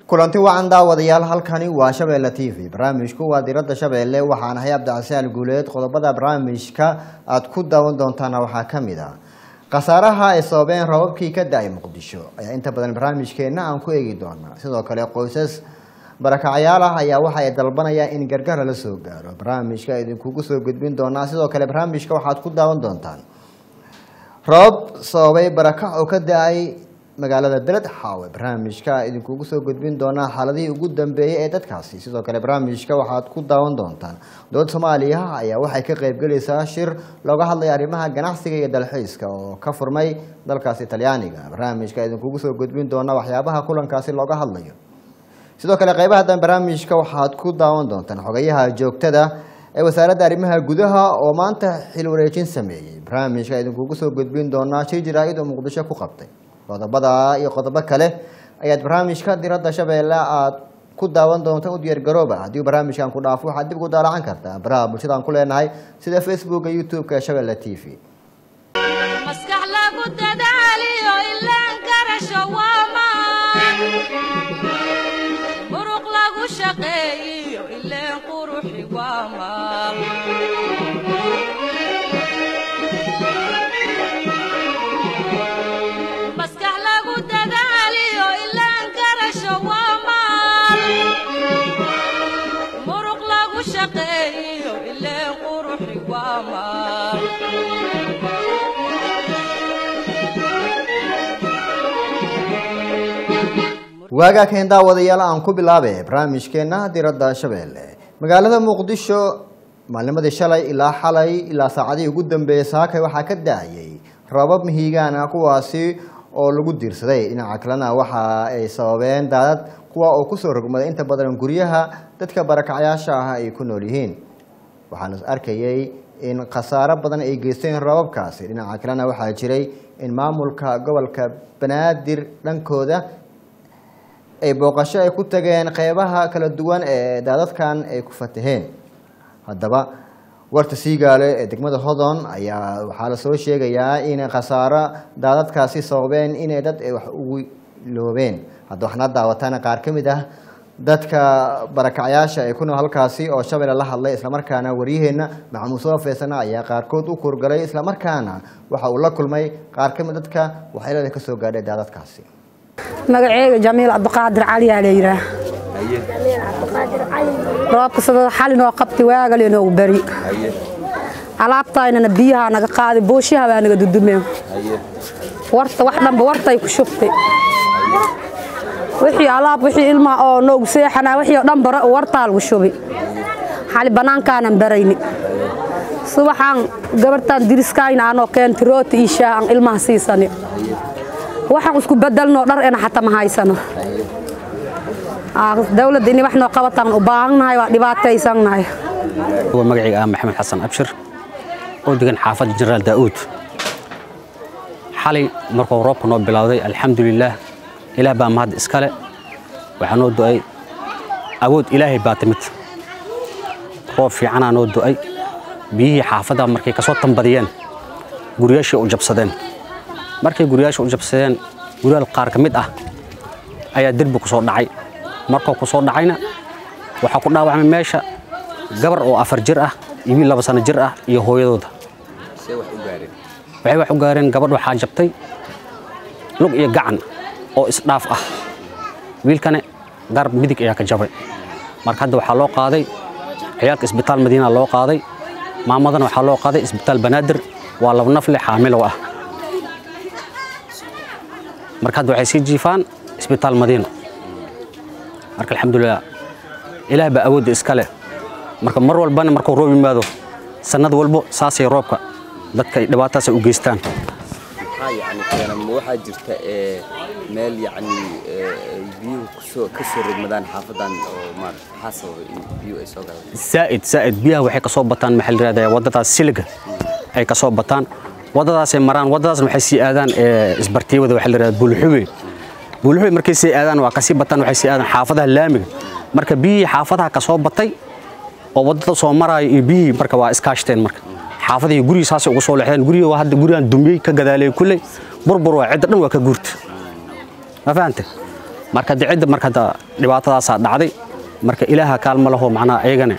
kulanti wacan daawadayaal halkani waa shabeelle t v barnaamijku waa diradda shabeelle waxaan ahay cabdicasiaan guuleed qodobada barnaamijka aada ku daawan doontaana waxaa ka mid a khasaaraha ay sababeen rababkii ka da-ay muqdisho ayaa inta badan barnaamijkeenna aan ku eegi doonaa sidoo kale qoysas barakacyaal ah ayaa waxa ay dalbanayaan in gargaar lala soo gaaro barnaamijka idinkugu soo gudbin doonaa sidoo kale barnaamijka waxaad ku daawan doontaan rabab sababay barakac oo ka da-ay magaalada beled xaawe barnaamijka idinkugu soo gudbin doonaa xaaladihii ugu dambeeyey ee dadkaasi sidoo kale barnaamijka waxaad ku daawan doontaan dowlad soomaaliya ayaa waxay ka qeybgelaysaa shir looga hadlaya arrimaha ganacsiga iyo dalxiiska oo ka furmay dalkaasi talyaaniga barnaamijka idinkugu soo gudbin doonaa waxyaabaha kulankaasi looga hadlayo sidoo kale qeybaha dan barnaamijka waxaad ku daawan doontaan xogayaha joogtada ee wasaaradda arrimaha gudaha oo maanta xil wareejin sameeyey barnaamijka idinkugu soo gudbin doonaa shir jaraa'id oo muqdisho ku qabtay qodobada iyo qodobo kale ayaad barnaamijka diradda shabeelle aad ku daawan doonta u diyaargarooba haddii barnaamijkan ku dhaafo waxaad dib ugu daalacan kartaa baraha bulshadaan ku leenahay sida facebooka youtube-ka ee shabeelle t v maskax lagu dadaaliyo ilaan karasho waa maan muruq lagu shaqeeyiyo ileen quruxi waa maal maskax lagu dadaaliyo ilaan karasho waa maal muruq lagu shaqeeyiyo ileen quruxi waa maal waagaa keen daawadayaal aan ku bilaabe barnaamijkeena diradda shabeelle magaalada muqdisho maalnimadii shalay ilaa xalay ilaa saacadihii ugu dambeeyey saakay waxaa ka da-ayay rabab mihigaan ah kuwaasi oo lagu diirsaday dhinaca kalena waxa ay sababeen daadad kuwa oo kusoo rogmaday inta badan guryaha dadka barakacyaasha ah ay ku nool yihiin waxaana arkayay in khasaaro badan ay geysteen rababkaasi dhinaca kalena waxaa jiray in maamulka gobolka banaadir dhankooda ay booqasho ay ku tageen qeybaha kala duwan ee daadadkan ay ku fataheen haddaba warta siigaale ee degmada hodon ayaa waxaa lasoo sheegayaa in khasaaro daadadkaasi sababeen inay dad ay wax ugu loobeen hadda waxna daawataan qaar ka mid ah dadka barakacyaasha ee ku nool halkaasi oo shabeelle la hadlay islamarkaana waryaheena maxamuud soo feesana ayaa qaarkood u kurgalay islamarkaana waxa uu la kulmay qaar ka mid dadka waxyeelada kasoo gaadhay daadadkaasi magaceyga jamiil cabdiqaadir caliyaa la yidhaah roobka sadada xalinoo qabti waagaleenoogu beri alaabtaynana biyahaa naga qaaday booshaha baa naga dudumeen warta wax dhanba wartay ku shubtay wixii alaab wixii ilmaa oo noogu seexanaa wixii oo dhan bara wartaa lagu shubi xali bannaankaanan barayni subaxaan gabartaan diriskayna anoo keenti rooti iyo shaah aan ilmaha siisani waxaan isku bedelnoo dhar ena xataa ma haysano dawladda inay wax noo qabataan u baahannahay waa dhibaataysannahay هو مقعي آه محمد حسن أبشر ودقن حافظ جنرال داود حالي مركو روبك نو بلاودي الحمد لله إله با مهد إسكالي وحنو دعي أود إلهي باتمت روب في عنا نو دعي بيه حافظة مركي كسو تنبديان قرياشي أو جبسدين markay guryaasha u jabsadeen guryaal qaar ka mid ah ayaa derbi ku soo dhacay markuu ku soo dhacayna waxaa ku dhaawacmay meesha gabar oo afar jir ah iyo wiil laba sano jir ah iyo hooyadooda waxay wax u gaareen gabadh waxaa jabtay lug iyo gacan oo isdhaaf ah wiilkane garab midig ayaa ka jabay marka hadda waxaa loo qaaday ciyaalka isbitaal madiina loo qaaday maamadana waxaa loo qaaday isbitaal banaadir waa laba nafle xaamilow ah marka hadda waxay sii jiifaan isbitaal madiino marka alxamdulilah ilaah baa awoodda iska leh marka mar walbana markuu roob yimaado sannad walbo saasay roobka dadka dhibaataasay u geystaan maxaa yacni keena ma waxaa jirta ee meel yacni ee ay biyuhu kusoo ka soo rogmadaan xaafadan oo maarata maxaa sababay in biyuhu ay soo galaan zaa'id zaa'id biyaha waxay ka soo bataan maxaa la yidhahdaa waddadaas siliga ay ka soo bataan waddadaasay maraan waddadaasna waxay sii aadaan ee isbartiibada waxaa la yidhahdaa buulxube buulxube markay sii aadaan waa kasii bataan waxay sii aadaan xaafadaha laamiga marka biyihii xaafadaha ka soo batay oo waddada soo maraayo iyo biyihii marka waa iskaashteen marka xaafadihii gurigii saasay ugu soo leexdeen gurigii waa hadda gurigan dumiyey ka gadaalay kulley burbur waa cidda dhan waa ka guurta ma fahante marka dicida marka hadda dhibaatadaasaa dhacday marka ilaaha kaalma laho macnaha ayagana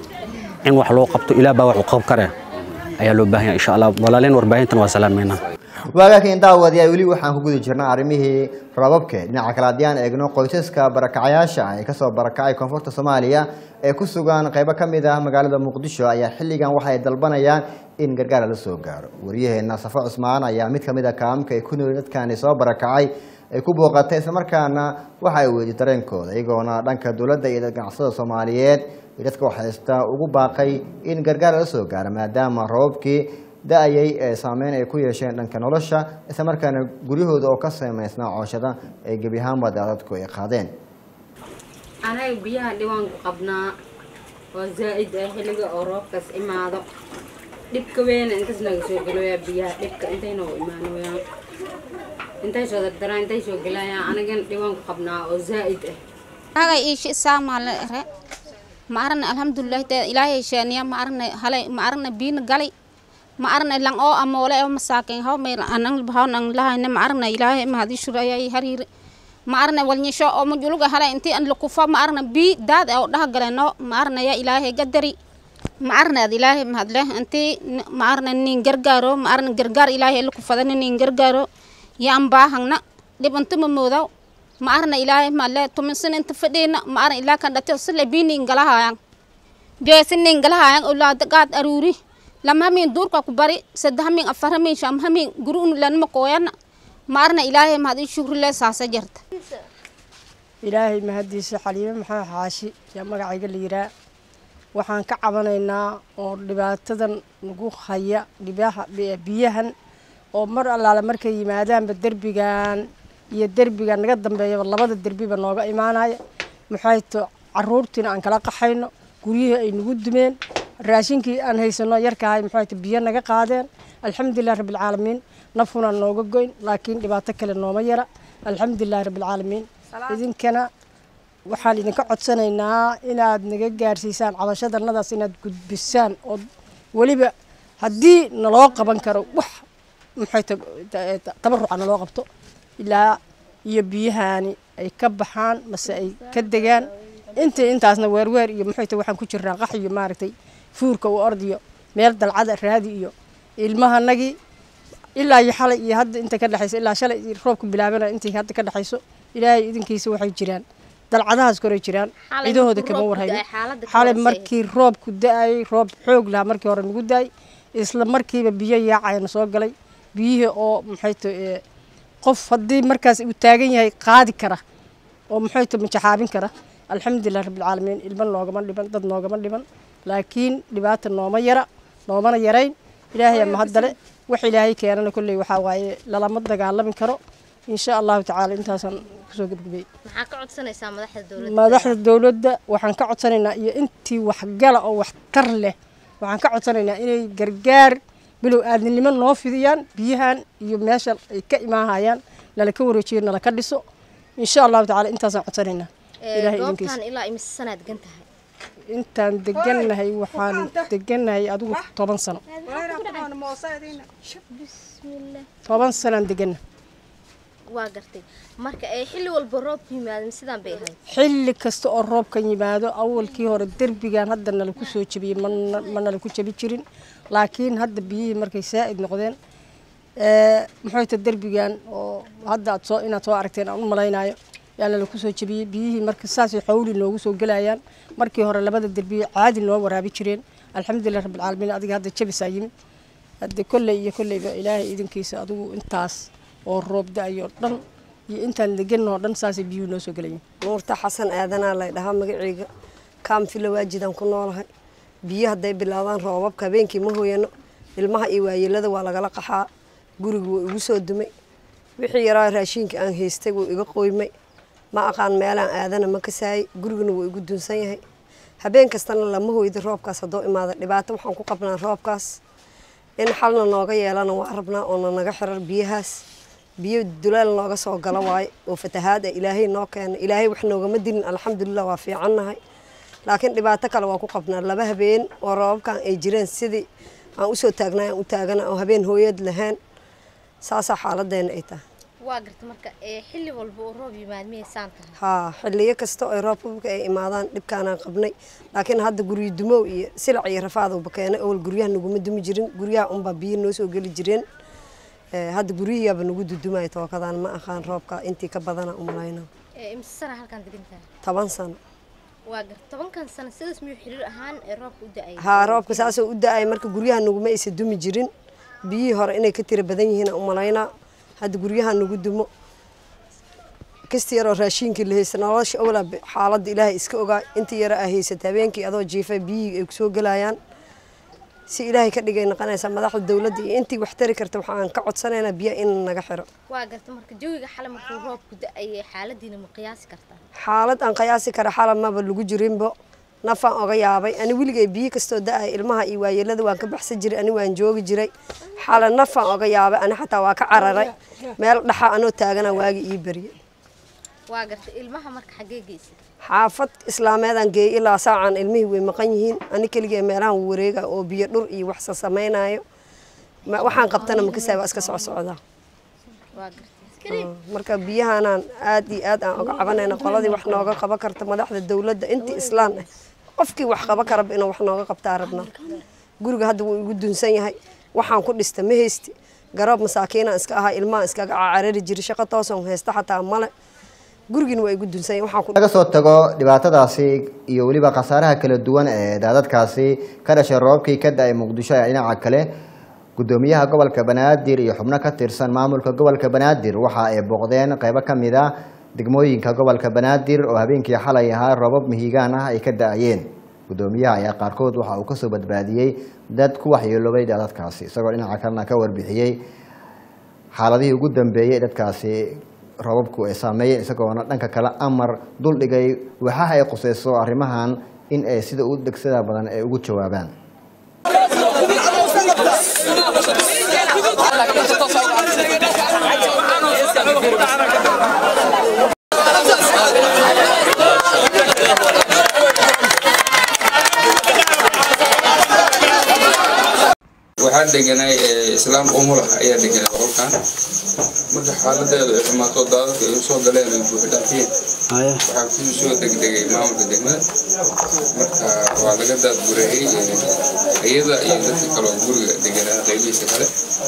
in wax loo qabto ilaah baa wax u qab kare ayaa loo baahan yahay insha allah walaaleen warbaahintana waa salaameynaa waagakan daawadayaal weli waxaan ku guda jirnaa arrimihii rababke dhinaca kale haddii aan eegno qoysaska barakacayaasha ah ee kasoo barakacay koonfurta soomaaliya ee ku sugan qeybo ka mid ah magaalada muqdisho ayaa xilligan waxay dalbanayaan in gargaar la soo gaaro waryaheena safo cusmaan ayaa mid kamid a kaamka ay ku nool dadkani soo barakacay ay ku booqatay islamarkaana waxa ay weydi dareenkooda iyagoona dhanka dowladda iyo ganacsada soomaaliyeed iyo dadka waxhaysta ugu baaqay in gargaar la soo gaaro maadaama rababkii da-ayay ee saameyn ay ku yeesheen dhanka nolosha islamarkaana guryahooda oo ka samaysnaa cooshada ay gebi ahaanba daadadku ay qaadeen anaga biyaha dhiwaanku qabnaa oo zaa'id ah xilliga oo roobkaas imaado dhibka weyna intaas naga soo gelooyaa biyaha dhibka intay noogu imaanooyaan intay soo dardaraan intay soo gelayaan anagana dhiwaanku qabnaa oo zaa'id ah naga iishi isaamaale ere ma aragna alxamdulilah te ilaahay sheeniya ma aragna halay ma aragna biina galay ma aragna lang oo amoole oo masaakin haw may anang bahaw nang lahayna ma aragna ilaahay ma hadii shuraya hariir ma aragna walnyisho oo mujuluga halay intii an lukufa ma aragna bi daad oo dhaha galeno ma aragna ya ilaahay gadari ma aragna ad ilaahay ma hadle intii ma aragna nin gargaaro ma aragna gargaar ilaahay lukufada nin gargaaro ya ambahangna dhibanto ma moodaw ma arna ilaahay maale tuminsan inta fadhiina ma arna ilaa kan dhate sile biinin galahayaan beesinin galahayaan ulaada qaad aruuri lama hamin duurka ku bari saddex hamin afar hamin sham hamin gurun lanma kooyana ma arna ilaahay mahadi shukri le saasa jarta ilaahay mahadiisa xaliime maxaa xaashi yaa magacayga la yiraa waxaan ka cabanaynaa oo dhibaatadan nagu haya dhibaha biyahan oo mar allaale markay yimaadaanba derbigan iyo derbiga naga dambeeyaba labada derbiba nooga imaanaya maxay to caruurtiina aan kala qaxayno guryihii ay nagu dumeen raashinkii aan haysano yarkahay maxay to biyo naga qaadeen alxamdulilah rabbilcaalamiin nafuna nooga goyn laakiin dhibaato kale nooma yara alxamdulilah rabbilcaalamiin idinkana waxaan idinka codsanaynaa inaad naga gaarsiisaan cabashadanadaas inaad gudbisaan oo weliba haddii naloo qaban karo wax maxay to tabaruca naloo qabto ilaa iyo biyahaani ay ka baxaan mase ay ka degaan intii intaasna weerweer iyo maxay tahay waxaan ku jirnaa qax iyo maaragtay fuurka u ordiyo meel dalcada raadi iyo ilmahanagii ilaa iyo xalay iyo hadda inta ka dhexayso ilaa shalay roobku bilaabana intii hadda ka dhexayso ilaahay idinkiisa waxay jiraan dalcadahaas koray jiraan cidahooda kama warhayo xalay markii roobku da-ayay roob xoog lahaa markii hore nagu da-ay isla markiiba biyo yaacayana soo galay biyihii oo maxay tahay qof haddii markaas uu taagan yahay qaadi kara oo maxay ta majaxaabin kara alxamdulilah rabbilcaalamiin ilma noogama dhiban dad noogama dhiban laakiin dhibaata nooma yara noomana yarayn ilaahay mahadale wax ilaahay keenana kolley waxaa waaye lalama dagaalami karo insha allahu tacaala intaasaan kusoo gebgebey maxaa ka codsanaysaa madaxda dowladda madaxda dowladda waxaan ka codsanaynaa iyo intii waxgala oo waxtar leh waxaan ka codsanaynaa inay gargaar bilow aadnimo noo fidiyaan biyahan iyo meesha ay ka imaahayaan nala ka wareejiyo nala ka dhiso insha allahu tacaala intaasaan codsanaynaa ilaahay idinkiisa goobtan ilaa imise sanaad gan tahay intaan degannahay waxaan degannahay adigu toban sano bismillah toban sanaan deganna waa gartay marka ee xilli walba roobku yimaadin sidaan bay ahayd xilli kasta oo roobkan yimaado awalkii hore derbigan hadda nala ku soo jebiyey mana ma nala ku jebi jirin laakiin hadda biyihii markay saa'id noqdeen maxay ta derbigan oo hadda aad soo inaad soo aragteen aan u malaynaayo yaa nala ku soo jebiyey biyihii marka saasay xawli noogu soo gelayaan markii hore labada derbiye caadi noo waraabi jireen alxamdulilah rabbilcaalamiin adiga hadda jebisaa yimid hadda kolley iyo kolleyba ilaahay idinkiisa adigu intaas oo roob da-ayo dhan iyo intaan deganoo dhan saasay biyuhu noo soo gelayiin nuurta xasan aadanaa lay dhahaa magaceyga kaamfila waajidaan ku noolahay biyo hadday bilaabaan roobabka habeenkii ma hooyano ilmaha iyo waayeelada waa lagala qaxaa guriga wuu igu soo dumay wixii yaraa raashiinka aan haystay wuu iga qoymay ma aqaan meelaan aadana ma kasaayay gurigana wuu igu dunsan yahay habeen kastana lama hooyda roobkaas haddoo imaada dhibaato waxaan ku qabnaa roobkaas in xalna nooga yeelana waa rabnaa oona naga xirar biyahaas biyo dulaal nooga soo gala waaye oo fatahaad ah ilaahay noo keena ilaahay wax noogama dilin alxamdulilah waa fiicannahay laakiin dhibaato kale waa ku qabnaa laba habeen oo roobabkan ay jireen sidii aan usoo taagnay aan u taagana oo habeen hooyad lahayn saasaa xaaladeena ay tahay waa garta marka ee xilli walba oo roob yimaad miyay saan tahay haa xilliyo kasta oo roobka ay imaadaan dhibkaanaan qabnay laakiin hadda guryo dumow iyo silac iyo rafaadowba keenay awal guryaha naguma dumi jirin guryaha unbaa biyo noo soo geli jireen Ee, hadda guryihiyaaba nagu dudumaya tookadaan ma aqaan roobka intii ka badana umlayna ee imse sana halkan degan tahay toban sano waa garta tobankan sano sidaas miyuu xiriir ahaan ee roobka u da-ay haa roobka saasoo u da-ay marka guryaha naguma aysa dumi jirin biyihii hore inay ka tira badan yihiin umalaynaa hadda guryaha nagu dumo kasta yaroo raashiinkii la haysta nolosha awla xaaladda ilaahay iska ogaa intii yara aa haysata habeenkii adoo jiifa biyihii ay kusoo gelayaan si ilaahay ka dhigay noqonaysaa madaxda dowladda iyo intii wax tari karta waxaan ka codsanaynaa biyaha in naga xiro waa garta marka jawiga xale markuu roobku da-ayay xaaladiina ma qiyaasi kartaa xaalad aan qiyaasi kara xala maba lagu jirinbo nafaan oga yaabay ani weligay biyo kastoo da-ay ilmaha iyo waayeelada waan ka baxsan jiray ani waan joogi jiray xala nafaan oga yaabay ani xataa waa ka cararay meel dhaxa anoo taagana waagi ii barye waa garta ilmaha marka xaggee geysay xaafad islaameedaan geeyey ilaa saacaan ilmihii way maqan yihiin ani keligee meelahan wareega oo biyo dhur iyo waxsa samaynayo Ma- waxaan qabtana makasaa waa iska socsocdaa waa garta Ah, marka biyahanaan aad iyo aad aan oga cabanayna qoladii wax nooga qaban karta madaxda dowladda intii islaan ah qofkii wax qaban karaba inuu wax nooga qabtaa rabnaa guriga hadda wuu igu dunsan yahay waxaan ku dhista ma haysti garoob masaakiinaan iska ahaa ilmahan iskaga carari jiray shaqo toosan haysta xataa male gurigina waa igu dunsan yahay waxaan ku laga soo tago dhibaatadaasi iyo weliba khasaaraha kala duwan ee daadadkaasi ka dhashay roobkii ka da-ay muqdisho ee dhinaca kale gudoomiyaha gobolka banaadir iyo xubno ka tirsan maamulka gobolka banaadir waxa ay booqdeen qeybo ka mid a degmooyinka gobolka banaadir oo habeenkii xalay ahaa roobab mihigaan ah ay ka da-ayeen gudoomiyaha ayaa qaarkood waxa uu kasoo badbaadiyey dad ku waxyeeloobay daadadkaasi isagoo dhinaca kalena ka warbixiyey xaaladihii ugu dambeeyey dadkaasi roobabku ay saameeyeen isagoona dhanka kale amar duldhigay waxaha ay quseyso arrimahan in ay sida u degsada badan ay ugu jawaabaan waxaa deganay islaam umula ayaa deganay qolkan marka xaaladeedu ay xumaato daadadka ay usoo galeen ay buuxdhaafiyeen waxaa ku soo degdegay maamulka degmada marka waa laga daadgureeyey iyada iyo dadka kaloo guriga deganaa qaybihiisa kale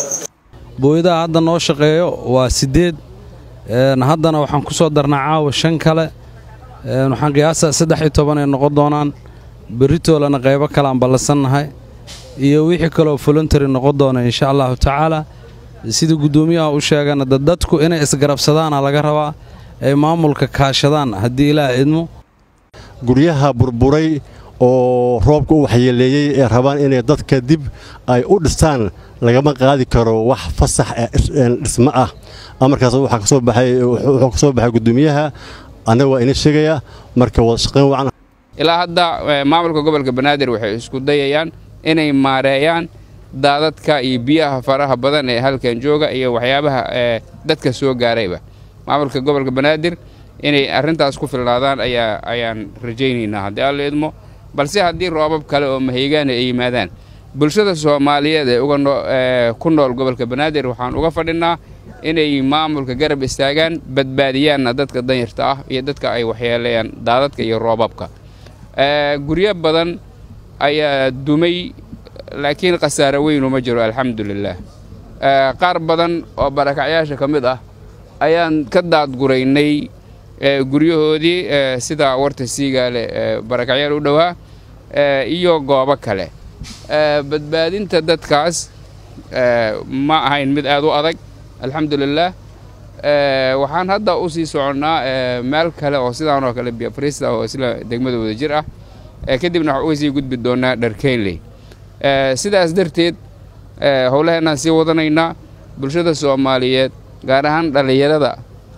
booyadaha hadda noo shaqeeyo waa siddeed een, haddana waxaan ku soo darnaa caawa shan kale een, waxaan qiyaasaa saddex iyo toban ay noqon doonaan beritoolana qaybo kale aan ballansannahay iyo wixii kaloo voluntary noqon doona insha allahu tacaala sidii guddoomiyaha u sheegana dad dadku inay isgarabsadaana laga rabaa ay maamulka kaashadaan haddii ilaah idmo guryaha burburay oo roobka u waxyeeleeyey ee rabaan inay dadka dib ay u dhistaan lagama qaadi karo wax fasax ee is- een dhismo ah amarkaas waxaa ka soo baxay wuxuu ka soo baxay guddoomiyaha annaga waa ina sheegaya marka wada shaqayn wacan ilaa hadda eh, maamulka gobolka banaadir waxay isku dayayaan inay maareeyaan daadadka iyo biyaha faraha badan ee halkan jooga iyo waxyaabaha eh, dadka soo gaarayba maamulka gobolka banaadir inay arrintaas ku filnaadaan ayaa ayaan rajaynaynaa haddii alla idmo balse haddii roobab kale oo mahaygaana ay yimaadaan bulshada soomaaliyeed ee uga noo- eh, ku nool gobolka banaadir waxaan uga fadhinaa inay maamulka garab istaagaan badbaadiyaanna dadka danyarta ah iyo dadka ay waxyeeleeyaan daadadka iyo roobabka Eh, guryo badan ayaa dumay laakiin khasaare weyn uma jiro alxamdulilah Eh, qaar badan oo barakacyaasha ka mid ah ayaan ka daadguraynay eh, guryahoodii eh, sida warta siigaale eh, barakacyaal u dhowaa eh, iyo goobo kale Eh, badbaadinta dadkaas eh, ma ahayn mid aad u adag alxamdulilah Eh, waxaan hadda u sii soconnaa eh, meel kale oo sidaan oo kale biafrista oo isla degmada wada jir ah Eh, kadibna waxaan uga sii gudbi doonaa dharkeynley Eh, sidaas darteed eh, howlaheenaan sii wadanaynaa bulshada soomaaliyeed gaar ahaan dhallinyarada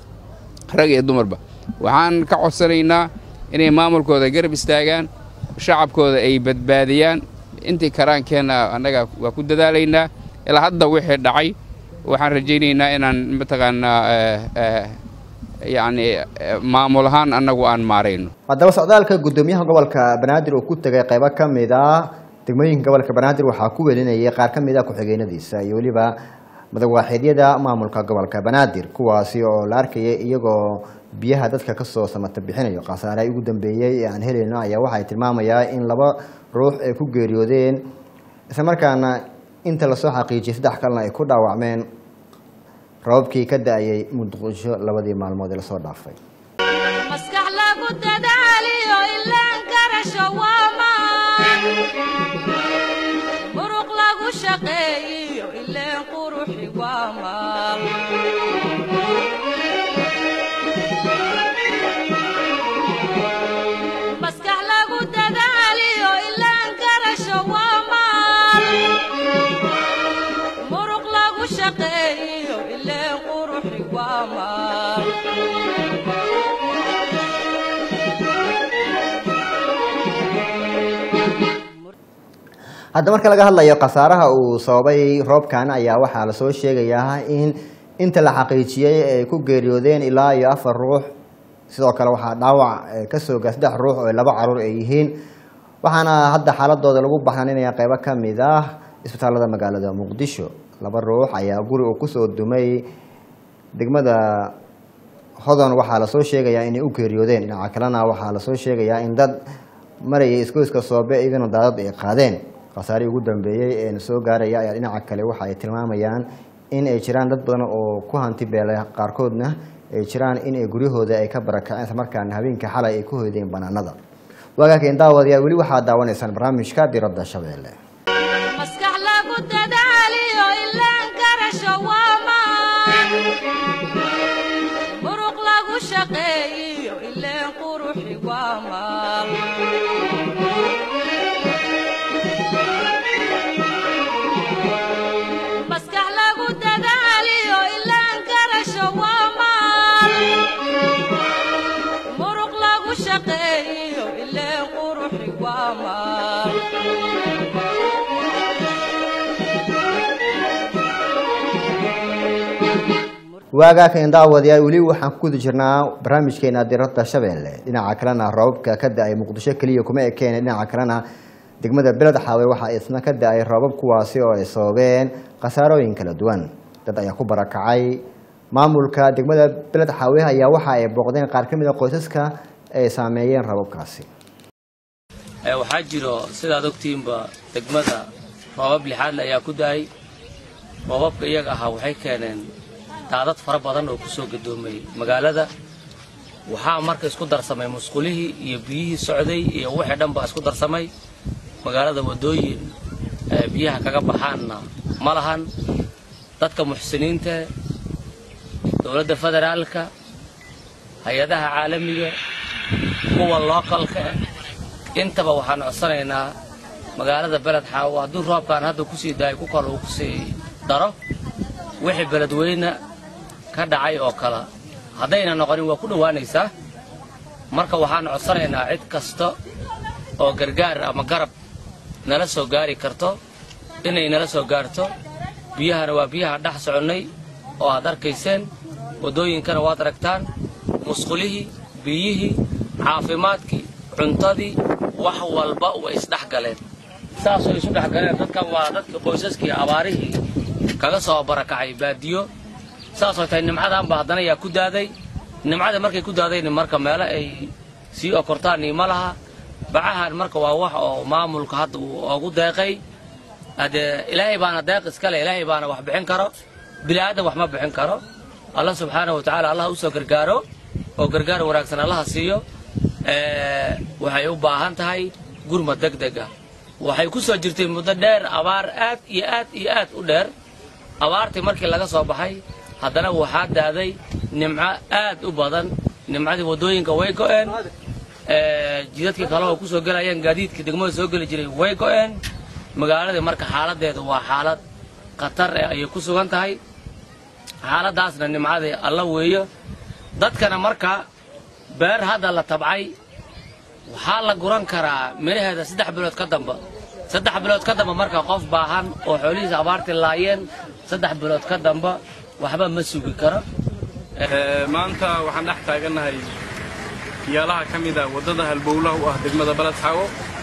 rag iyo dumarba waxaan ka codsanaynaa inay maamulkooda garab istaagaan shacabkooda ay badbaadiyaan intii karaankeenna annaga waa ku dadaalaynaa ilaa hadda wixii dhacay waxaan rajaynaynaa inaan mataqaanaa eh, eh, yacni eh, maamul ahaan annagu aan maarayno haddaba socdaalka guddoomiyaha gobolka banaadir uu ku tegay qaybo ka mid ah degmooyinka gobolka banaadir waxaa ku welinayay qaar ka mid ah ku-xigeenadiisa iyo weliba madawaaxiidyada maamulka gobolka banaadir kuwaasi oo la arkayay iyagoo biyaha dadka kasoo samata bixinayo khasaare ugu dambeeyey ee aan helayno ayaa waxay tilmaamayaa in laba ruux ay ku geeriyoodeen islamarkaana inta lasoo xaqiijiyay saddex kalena ay ku dhaawacmeen rababkii ka da-ayay muqdisho labadii maalmood ee lasoo dhaafay maskax lagu dadaaliyo ilaan garasho waa maan muruq lagu shaqeeyiyo ileen quruxi waa maal maskax lagu dadaaliyo ilaan garasho waa maal muruq lagu shaqeeyiyo ileen quruxi waa maal hadda marka laga hadlayo khasaaraha uu sababay roobkan ayaa waxaa lasoo sheegayaa in inta la xaqiijiyey ay ku geeriyoodeen ilaa iyo afar ruux sidoo kale waxaa dhaawac eh, kasoo gaa saddex ruux oo laba caruur ay yihiin waxaana hadda xaaladooda lagu baxnaninaya qeybo ka mid ah isbitaalada magaalada muqdisho laba ruux ayaa guri uu kusoo dumay degmada hodan waxaa lasoo sheegayaa inay u geeriyoodeen dhinaca kalena waxaa lasoo sheegayaa in dad marayay isgoyska soobe iyagana daadad ay qaadeen khasaarihii ugu dambeeyey ee soo gaaraya ayaa dhinaca kale waxa ay tilmaamayaan in ay jiraan dad badan oo ku hanti beelay qaarkoodna ay jiraan in ay guryahooda ay ka barakaceen islamarkaana habeenkii xalay ay ku hoydeen banaanada waagaakeen daawadayaal weli waxaad daawanaysaan barnaamijka diradda shabeelle maskax lagu dadaaliyo ilaan garasho waa maan muruq lagu shaqeeyiyo ileen quruxi waa maal maskax lagu dadaaliyo ilaan garasho waa maal muruq lagu shaqeeyiyo ileen quruxi waa maal waagaakan daawadayaal weli waxaan ku guda jirnaa barnaamijkeena diradda shabeelle dhinaca kalena roobabka ka da-ay muqdisho keliya kuma ekeen dhinaca kalena degmada beled xaawe waxaa isna ka da-ay roobab kuwaasi oo ay sababeen khasaarooyin kala duwan dad ayaa ku barakacay maamulka degmada beled xaawe ayaa waxa ay booqdeen qaar ka mid a qoysaska ay saameeyeen roobabkaasi Ee, waxaa jiro sidaad ogtihiinba degmada roobab lixaadle ayaa ku daayay roobabka iyaga ahaa waxay keeneen daadad fara badan oo ku soo gadoomay magaalada waxaa marka isku darsamay musqulihii iyo biyihii socday iyo wixii dhan baa isku darsamay magaalada waddooyin ee biyaha kaga baxaanna ma lahan dadka muxsiniinta dowladda federaalka hay-adaha caalamiga kuwa lookalka intaba waxaan codsanaynaa magaalada beled xaawo hadduu roobkaan hadda kusii daayo ku kale uu kusii daro wixii beledweyne ka dhacay oo kale haddayna noqonin waa ku dhowaanaysaa marka waxaan codsanaynaa cid kasta oo gargaar ama garab nala soo gaari karto inay nala soo gaarto biyahana waa biyaha dhex soconnay oo aad arkayseen waddooyinkana waad aragtaan musqulihii biyihii caafimaadkii cuntadii wax walba way isdhex galeen saasoo isu dhex galeen dadkan waa dadkii qoysaskii abaarihii kaga soo barakacay baadiyo saasoo tahay nimcadaanba haddana yaa ku daaday nimcada markay ku daadayna marka meelo ay sii okortaan iyo ma laha bacahan marka waa wax oo maamulka hadda uu ugu deeqay haddee ilaahay baana deeq iskale ilaahay baana wax bixin karo bilaadan wax ma bixin karo allah subxaana wa tacaala allah u soo gargaaro oo gargaar wanaagsan allaha siiyo ee, waxay u baahan tahay gurma degdeg ah waxay ku soo jirtay muddo dheer abaar aad iyo aad iyo aad u dheer abaartii markii laga soo baxay haddana waxaa daaday nimco aad u badan nimcadii waddooyinka way go'een ee, jidadkii kale oo ku soo gelayeen gaadiidkii degmada soo geli jiray way go'een magaaladii marka xaaladeedu waa xaalad khatar eh ayay ku sugan tahay xaaladaasna nimcadii alla weeyo dadkana marka beer hadda la tabcay waxaa la guran karaa midhaheeda saddex bilood ka damba saddex bilood ka damba marka qof baahan oo xoolihiisa abaartii laayeen saddex bilood ka damba waxba ma sugi karo maanta waxaan dhex taagannahay yaalaha ka mid ah waddada halbowlaha u ah degmada baled xaawo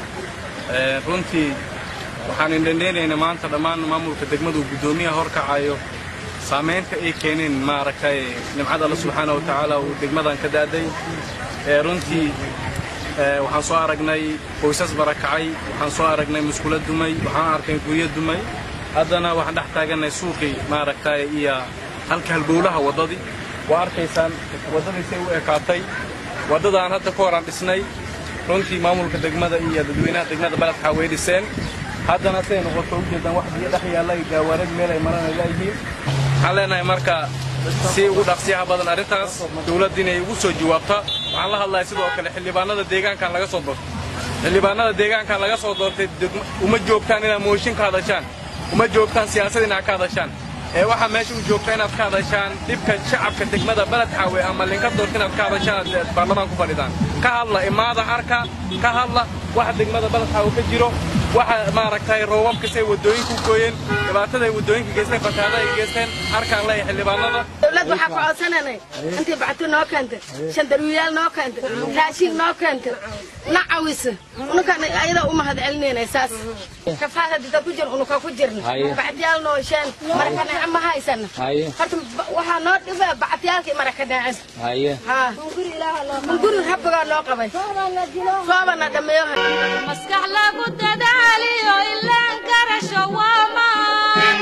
Ee, runtii waxaan indhandheenaynaa maanta dhammaan maamulka degmadu guddoomiyaha horkacayo saamaynta ay keeneen maaragtay nimcada alla subxaana wa tacaala uu degmadan ka da'day ee runtii ee, waxaan soo aragnay qoysas barakacay waxaan soo aragnay muskulo dumay waxaan arkay guryo dumay haddana waxaan dhex taaganay suuqii maaragtay iyo halka halbowlaha waddadii waa arkaysaan waddadii say u ekaatay waddadaan hadda ka horaan dhisnay runtii maamulka degmada iyo dadweynaha degmada baledka way dhiseen haddana siday noqoto ujeedaan wax biyo dhex yaalla iyo gaawaarad meel ay maraan ay leeyihiin waxaan leenahay marka si ugu dhaqsiyaha badan arrintaas dowladda inay ugu soo jawaabta waxaan la hadlahay sidoo kale xildhibaanada deegaankan laga soo doortay xildhibaanada deegaankan laga soo doortay degma- uma joogtaan inaad mooshin ka hadashaan uma joogtaan siyaasad inaad ka hadashaan ee waxaa meesha u joogta inaad ka hadashaan dhibka shacabka degmada beled xaawe ama linka doorta inaad ka hadashaan aad baarlamaan ku fadhidaan ka hadla imaada arka ka hadla waxa degmada beled xaawe ka jiro waxa maaragtay roobabka say wadooyinku gooyeen dhibaatada ay wadooyinka geysteen fatahaada ay geysteen arkaan leeyahay xildhibaanada dowlad waxaa ku codsananay intii bacti noo keentay shandarwiyaal noo keentay raashin noo keentay na cawisa unukan ayada u mahad celinayna saas kafaad hadii dad ku jir unuka ku jirna Haye. bactiyaal noo sheen maraka neece ma haysana Haye. horta ba- waxaa noo dhiba bactiyaalkii maraka neecen haye hunguri rabbigaa loo qabay soobana dhameeyo maskax lagu dadaaliyo ilaan garasho waa maan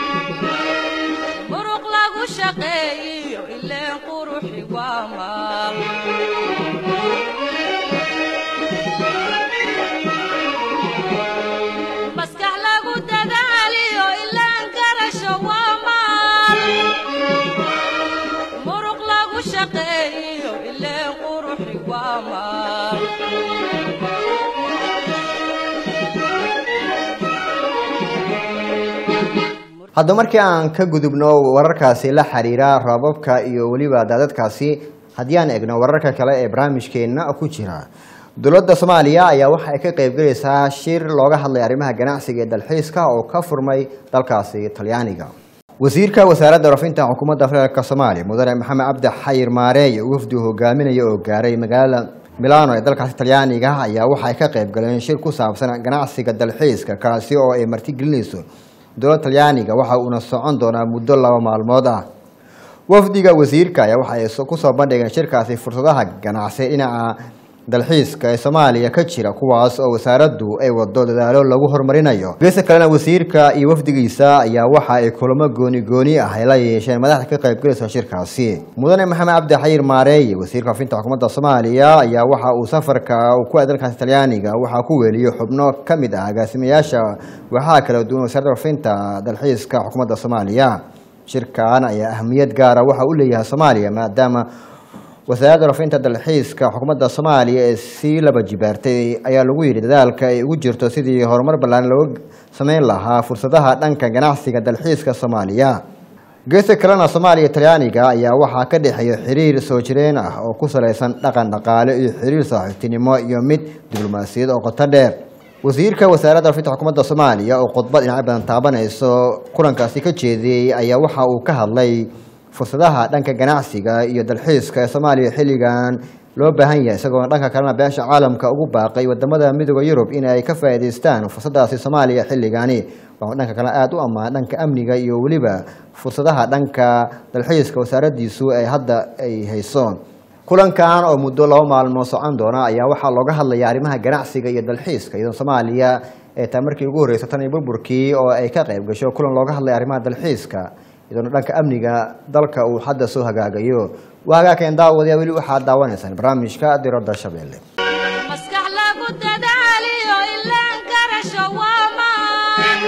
muruq lagu shaqeeyiyo ileen quruxi waa maal maskax lagu dadaaliyo ilaan garasho waa maal muruq lagu shaqeeyiyo ileen quruxi waa maal hadda markii aan ka gudubno wararkaasi la xiriira roobabka iyo weliba daadadkaasi haddii aan egno wararka kale ee barnaamijkeenna ku jira dowladda soomaaliya ayaa waxa ay ka qaybgelaysaa shir looga hadlay arrimaha ganacsiga ee dalxiiska oo ka furmay dalkaasi talyaaniga wasiirka wasaaradda warafinta xukuumadda federaalk soomaaliya mudane maxamed cabdi xayir maareey wafdi uu hogaaminaya oo gaaray magaalada milano ee dalkaasi talyaaniga ayaa waxa ay ka qaybgaleen shir ku saabsan ganacsiga dalxiiska kaasi oo ay martigelinayso dowladda talyaaniga waxa uuna socon doonaa muddo laba maalmood ah wafdiga wasiirka ayaa waxa ay so- kusoo bandhigeen shirkaasi fursadaha ganacsi dhinaca dalxiiska ee soomaaliya ka jira kuwaas oo wasaaraddu ay wado dadaalo lagu horumarinayo geesta kalena wasiirka iyo wafdigiisa ayaa waxa ay kulamo gooni gooni ah ay la yeesheen madaxda ka qaybgalaysa shirkaasi mudane maxamed cabdi xayir maareeye wasiirka wafinta xukuumadda soomaaliya ayaa waxa uu safarka uu ku aaday dalkaasi talyaaniga waxaa ku weeliyey xubno ka mid ah agaasimayaasha waxaa kala duwan wasaaradda wafinta dalxiiska xukuumadda soomaaliya shirkan ayaa ahmiyad gaara waxa u leeyahay soomaaliya maadaama wasaaradda rafinta dalxiiska xukuumadda soomaaliya ee sii laba jibaartay ayaa lagu yidhi dadaalka ay ugu jirto sidii horumar ballaaran looga sameyn lahaa fursadaha dhanka ganacsiga dalxiiska soomaaliya geesta kalena soomaaliya iyo talyaaniga ayaa waxaa ka dhexeeya xiriir soo jireen ah oo ku salaysan dhaqan dhaqaale iyo xiriir saaxiibtinimo iyo mid diblomaasiyad oo qoto dheer wasiirka wasaaradda rafinta xukuumadda soomaaliya oo khudbad dhinacyo badan taabanayso kulankaasi ka jeediyey ayaa waxa uu ka hadlay fursadaha dhanka ganacsiga iyo dalxiiska ee soomaaliya xilligan loo baahan yahay isagoo dhanka kalena beesha caalamka ugu baaqay wadamada midooda yurub in ay ka faa'iidaystaan fursadaasi soomaaliya xilligani waxuu dhanka kale aada u ammaan dhanka amniga iyo weliba fursadaha dhanka dalxiiska wasaaraddiisu ay hadda ay hayso kulankan oo muddo laba maalmood socon doona ayaa waxaa looga hadlaya arrimaha ganacsiga iyo dalxiiska iyadoo soomaaliya ee taa markii ugu horreysay tan iyo burburkii oo ay ka qayb gasho kulan looga hadlaya arrimaha dalxiiska iyadoona dhanka amniga dalka uu hadda soo hagaagayo waa hagaagkeen daawadayaa weli waxaad daawanaysaan barnaamijka diradda shabeelle maskax lagu dadaaliyo ilaan garasho waa maan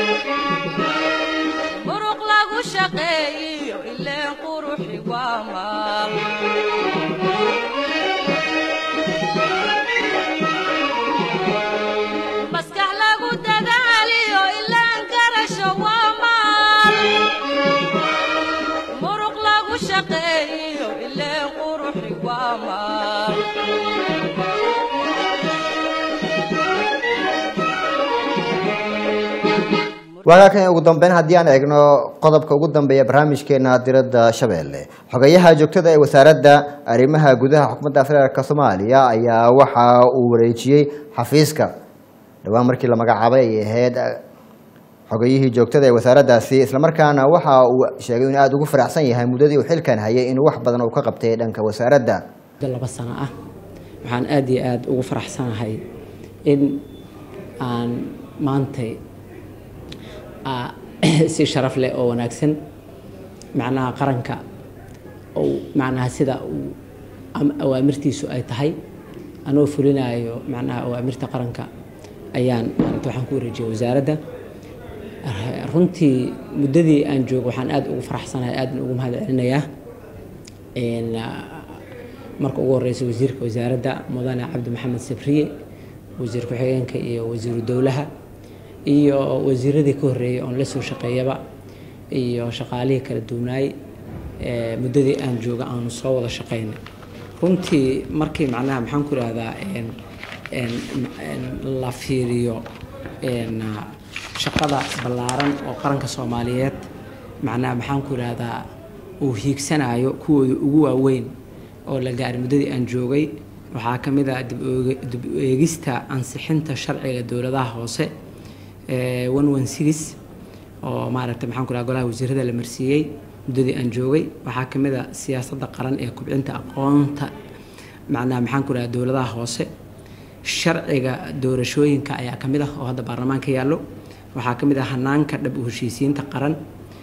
muruq lagu shaqeeyiyo ileen quruxi waa maal maskax lagu dadaaliyo ilaan garasho waa maal muruq lagu shaqeeyiyo ileen quruxi waa maal waagaakan ugu dambeyn haddii aan eegno qodobka ugu dambeeya barnaamijkeena diradda shabeelle xogayaha joogtada ee wasaaradda arrimaha gudaha xukuumadda federaalk soomaaliya ayaa waxa uu wareejiyey xafiiska dhowaan markii la magacaabay ay ahayd xogayihii joogtada ee wasaaraddaasi islamarkaana waxa uu sheegay inuu aada ugu faraxsan yahay muddadii uu xilkan hayay inuu wax badan uu ka qabtay dhanka wasaaradda laba sano ah waxaan aada iyo aada ugu faraxsanahay in aan maantay si sharaf leh oo wanaagsan macnaha qaranka ou macnaha sida uu awaamirtiisu ay tahay anoo fulinayo macnaha awaamirta qaranka ayaan maaragta waxaan ku wareejiyay wasaaradda runtii muddadii aan joogo waxaan aada ugu faraxsanahay aadna ugu mahad celinayaa marka ugu horeysa wasiirka wasaaradda mudane cabdi maxamed sabriye wasiir ku-xigeenka iyo wasiiru dowlaha iyo wasiiradii ka horreeyay oon la soo shaqeeyaba iyo shaqaalihii kala duwanaay muddadii aan jooga aanu soo wada shaqeynay runtii markii macnaha maxaan ku ihahdaa la fiiriyo shaqada ballaaran oo qaranka soomaaliyeed macnaha maxaan ku ihahdaa uu hiigsanayo kuwooda ugu waaweyn oo la gaaray muddadii aan joogay waxaa ka mid ah dib u eegista ansixinta sharciga dowladaha hoose one one six oo maaragtay maxaan ku ihahdaa golaha wasiirada la marsiiyey muddadii aan joogay waxaa ka mid ah siyaasadda qaran ee kubcinta aqoonta macnaha maxaan ku ihahdaa dowladaha hoose sharciga doorashooyinka ayaa ka mid ah oo hadda baarlamaanka yaallo waxaa ka mid ah hanaanka dhab u heshiisiinta qaran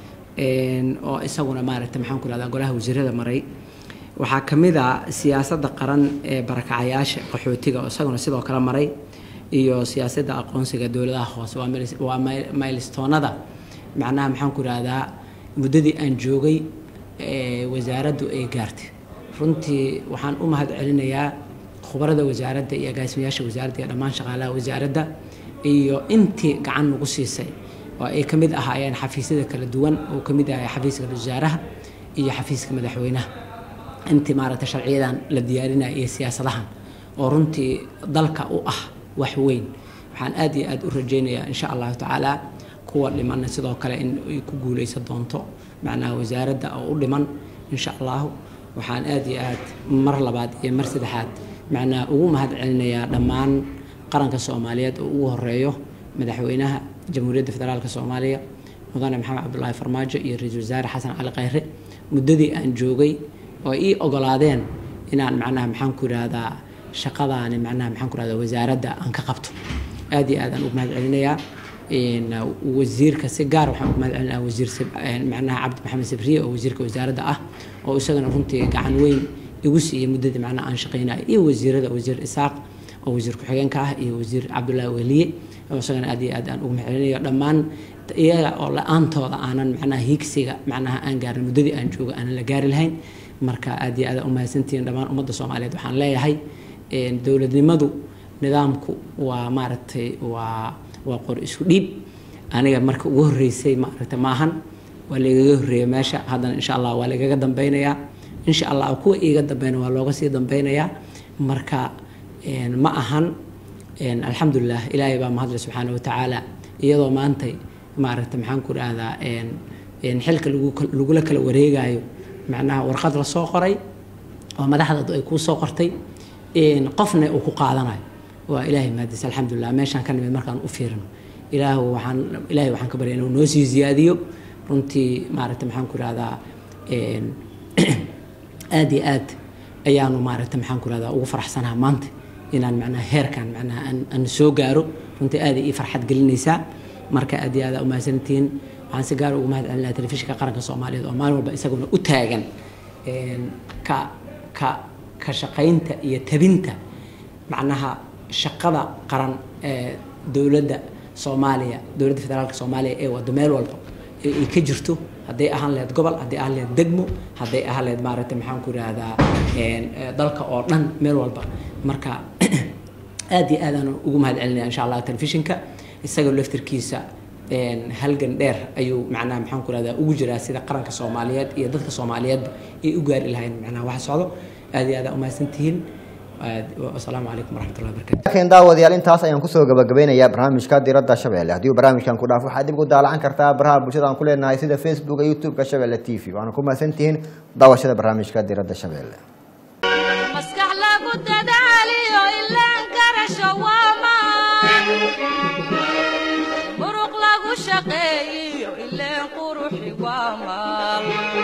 oo isaguna maaragtay maxaan ku ihahdaa golaha wasiirada maray waxaa ka mid ah siyaasadda qaran ee barakacayaasha qaxootiga oo isaguna sidoo kale maray iyo siyaasadda aqoonsiga dowladaha hoose waa maylistoonada macnaha maxaan ku ihahdaa muddadii aan joogay wasaaraddu ay gaartay runtii waxaan u mahad celinayaa khubarada wasaaradda iyo agaasimayaasha wasaaradda iyo dhammaan shaqaalaha wasaaradda iyo intii gacan nagu siisay oo ay ka mid ahaayeen xafiisyada kala duwan oo ka mid ahay xafiiska wasaaraha iyo xafiiska madaxweynaha intii maaragtay sharciyadan la diyaarinaya iyo siyaasadahan oo runtii dalka u ah wax weyn waxaan aad iyo aad u rajaynayaa insha allahu tacaala kuwa dhimanna sidoo kale in ay ku guuleysan doonto macnaha wasaaradda oo u dhiman insha allahu waxaan aad iyo aad mar labaad iyo mar saddexaad macnaha ugu mahad celinayaa dhammaan qaranka soomaaliyeed oo ugu horeeyo madaxweynaha jamhuuriyadda federaalk soomaaliya mudane maxamed cabdulaahi farmaajo iyo ra-iisul wasaare xasan cali khayre muddadii aan joogay oo ii ogolaadeen inaan macnaha maxaan ku ihahdaa shaqadaani macnaha maxaan ku ihahdaa wasaaradda aan ka qabto aad iyo aad aan ugu mahad celinayaa wasiirka si gaar waxaan ugu mahad celinayaa wasiir macnaha cabdi maxamed sabriye oo wasiirka wasaaradda ah oo isagana runtii gacan weyn igu siiyey muddadii macnaha aan shaqaynayo iyo wasiirada wasiir isaaq oo wasiir ku-xigeenka ah iyo wasiir cabdullaahi weliye oo isagana aad iyo aad aan ugu mahad celinayo dhammaan iyaga oo la-aantooda aanan macnaha hiigsiga macnaha aan gaarin muddadii aan joogo aanan la gaari lahayn marka aad iyo aad u mahadsantihiin dhammaan ummadda soomaaliyeed waxaan leeyahay dowladnimadu nidaamku waa maaragtay waa waa qor isku dhiib aniga marka ugu horreysay maaragtay maahan waa lagaga horreeya meesha haddana insha allah waa lagaga dambeynayaa insha allah kuwa iiga dambeyna waa looga sii dambeynayaa marka ma ahan alxamdulilah ilaahay baa mahadle subxaana watacaala iyadoo maantay maaragtay maxaan ku dhahdaa xilka lagula kala wareegayo macnaha warqad la soo qoray oo madaxda ay kuu soo qortay qofna uu ku qaadanayo waa ilaahay mahadis alxamdulilah meeshaan ka nimid markaan u fiirino ilaah waxaan ilaahay waxaan ka barya inuu noo sii ziyaadiyo runtii maaragtay maxaan ku ihahdaa aad iyo aad ayaanu maaragtay maxaan ku ihahdaa ugu faraxsanaha maanta inaan macnaha heerkan macnaha aan aan soo gaaro runtii aad ii farxad gelinaysaa marka aad iyo aad aa umahadsantihiin waxaan si gaar ugu mahad celinayaa telefishinka qaranka soomaaliyeed oo maalin walba isaguna u taagan ka ka ka shaqaynta iyo tabinta macnaha shaqada qaran ee dowladda soomaaliya dowladda federaalka soomaaliya ee wado meel walba ay ka jirto hadday ahaan lahayd gobol hadday ahaan lahayd degmo hadday ahaan lahayd maaragtay maxaan ku idhaahdaa dalka oo dhan meel walba marka aad iyo aad aan ugu mahad celinaya insha allah telefishinka isagoo laftirkiisa halgan dheer ayuu macnaha maxaan ku ihahdaa ugu jiraa sida qaranka soomaaliyeed iyo dadka soomaaliyeedba ay u gaari lahayn macnaha wax socdo aad iyo aad aa umahadsantihiin asalaamu calaykum waraxmatullahi wabarakatu laakiin daawadayaal intaas ayaan kusoo gabagabeynayaa barnaamijka diradda shabeelle haddii uu barnaamijkan ku dhaafo waxaad dib ugu daalacan kartaa baraha bulshada aan ku leenahay sida facebooka youtube-ka shabeelle t v waana ku mahadsantihiin daawashada barnaamijka diradda shabeelle maskax lagu dadaaliyo ilaan karasho waa maan muruq lagu shaqeeyo ileen quruxi waa maal